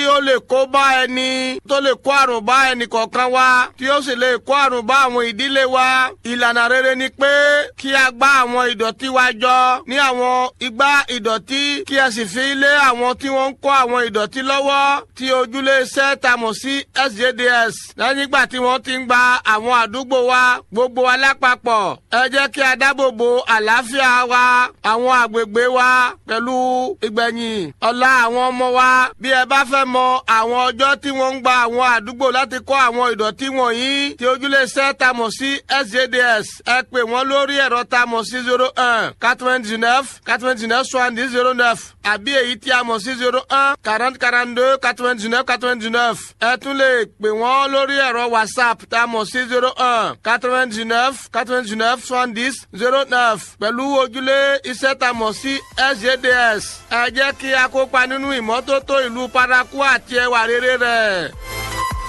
ó lè kó bá ẹni tó lè kó àrùn bá ẹnì kọ̀ọ̀kan wa tí ó sì lè kó àrùn bá àwọn ìdílé wa ìlànà rere ni pé kí a gbá àwọn ìdọ̀tí wa jọ ní àwọn igbá ìdọ̀tí kí a sì fi lé àwọn tí wọ́n ń kó àwọn ìdọ̀tí lọ́wọ́ tí ojúlé iṣẹ́ ta mọ̀ sí sjds lẹ́yìn ìgbà tí wọ́n ti ń gba àwọn àdúgbò wa gbogbo wa lápapọ̀ ẹ jẹ́ kí a dáàbò bo àlàáfíà wa àwọn àgbègbè wa pẹ̀lú ìgbẹ̀yìn ọ̀la àwọn ọmọ wa bí ẹ bá fẹ́ mọ àwọn ọjọ́ tí wọ́n ń gba àwọn àdúgbò láti kó àwọn ìdọ̀tí wọ̀nyí tí ojúlé iṣẹ́ ta mọ̀ sí sjds ẹ pè wọ́n lórí ẹ̀rọ ta mọ̀ sí zero one quatre-vingt-dix-neuf quatre-vingt-dix-neuf soixante-dix zero neuf àbí èyí tí a mọ̀ sí zero one quarante quarante-deux quatre-vingt-dix-neuf quatre-vingt-dix-neuf ẹ tún lè pè wọ́n lórí ẹ̀rọ whatsapp tá a mọ̀ sí zero one quatre-vingt-dix-neuf quatre-vingt-dix-neuf soixante-dix zero neuf pẹ̀lú ojúlé iṣẹ́ tá a mọ̀ sí sjds ẹ jẹ́ kí a kópa nínú ìmọ́tótó ìlú paraku àti ẹwà rere rẹ̀.